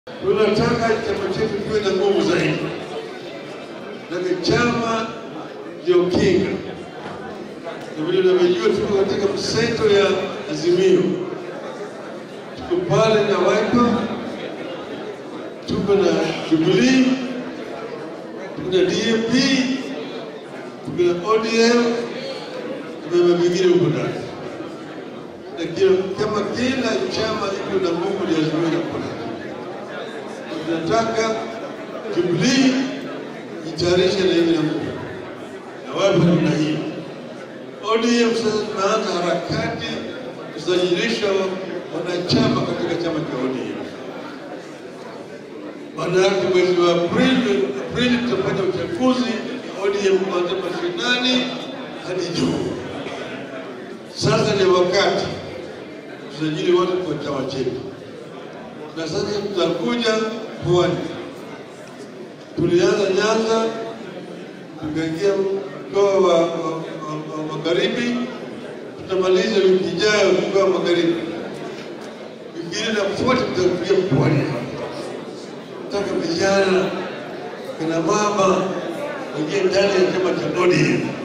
Tunataka chama chetu kiwe na nguvu zaidi, lakini chama ndio kinga, na vile unavyojua, tuko katika mseto ya Azimio, tuko pale na Wiper, tuko na Jubilee, tuko na DAP, tuko na ODM, tuko na vingine huko ndani na kila- kama kila chama iko na nguvu ya Azimio na kuna tunataka Jubilee itayarishe na hivi na nguvu na wapi namna hiyo. ODM sasa tunaanza harakati kusajilisha wanachama katika chama cha ODM. Maana yake mwezi wa Aprili, Aprili tutafanya uchaguzi ODM kuanzia mashinani hadi juu. Sasa ni wakati tusajili wote kwa chama chetu, na sasa tutakuja Pwani. Tulianza Nyanza, tukaingia mkoa wa, wa, wa, wa magharibi, tutamaliza wiki ijayo mkoa wa magharibi. Wiki ile inafuata tutakuja Pwani. Nataka vijana, kina mama waingie ndani ya chama cha ODM